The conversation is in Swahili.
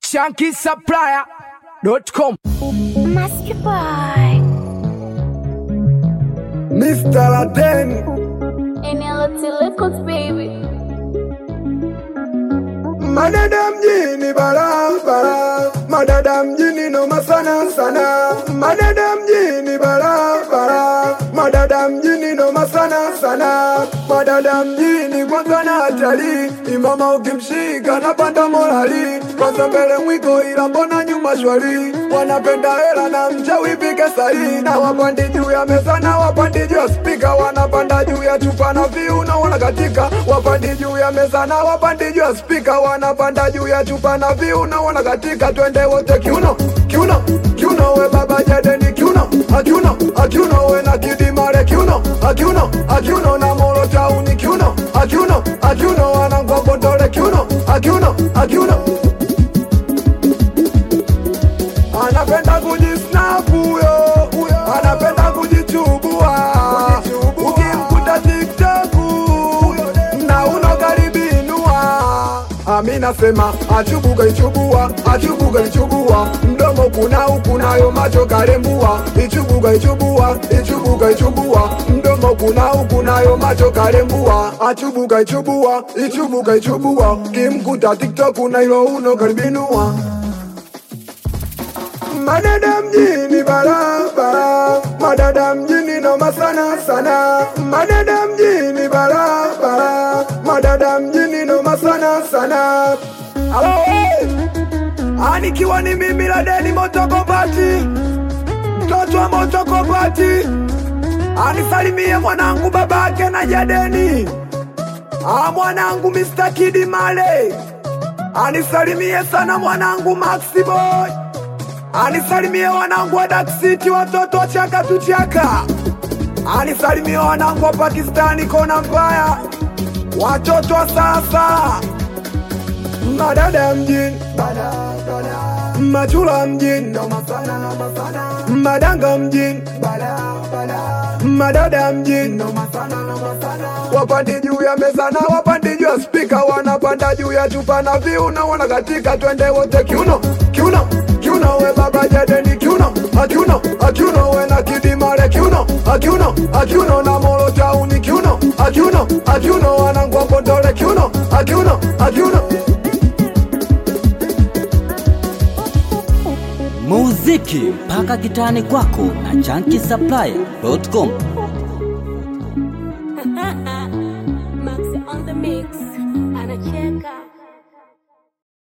shankisupplier.com. Master Boy. Mr. Laden, NLT Records, baby. madada mjini barabara, madada mjini noma sana sana, madada mjini barabara, madada mjini noma sana sana, madada mjini kwanza na hatari, imama ukimshika napanda morali, kwanza mbele mwiko ila mbona nyuma shwari, wanapenda hela na mchawi pike sahi, na wapandi juu ya meza na wapandi juu ya spika, wanapanda juu ya chupa na viuno wanakatika, wapandi juu ya meza na wapandi juu ya spika, wanapanda juu ya chupa na viuno wanakatika, twende wote kiuno kiuno kiuno, we baba jadeni kiuno akiuno akiuno, we na kidimare kiuno akiuno akiuno, na moro tauni kiuno akiuno akiuno, wanangwambondole kiuno akiuno akiuno anapenda kujisnap huyo anapenda kujichubua ukimkuta tiktok na unokaribinua ami nasema achubuka ichubua achubuka ichubua mdomo kuna ukunayo macho karembua ichubuka ichubua ichubuka ichubua mdomo kuna ukunayo macho karembua achubuka ichubua ichubuka ichubua kimkuta tiktok na ilo uno karibinua Madada mjini barabara, madada mjini noma sana sana, madada mjini barabara, madada mjini noma sana sana. Halo, anikiwa ni mimi Ladeni Motokopati, mtoto wa Motokopati, anisalimie mwanangu babake na Jadeni, ah mwanangu Mr. Kidi Male, anisalimie sana mwanangu Maxi Boy anisalimie wanangu wa Dark City, watoto wa chaka tu chaka. Anisalimie wanangu wa Pakistani, kona mbaya, watoto wa sasa, madada mjini, machula mjini, madanga mjini, madada mjini, wapandi juu ya meza na wapandi juu ya spika, wanapanda juu ya chupa na viuno, wanakatika, twende wote kiuno kiuno kiuno, we baba jadeni kiuno akiuno akiuno, we na kidimare kiuno akiuno akiuno, na moro tauni kiuno akiuno akiuno, wanangwa mbondole kiuno akiuno akiuno muziki mpaka kitani kwako na chankisupplier.com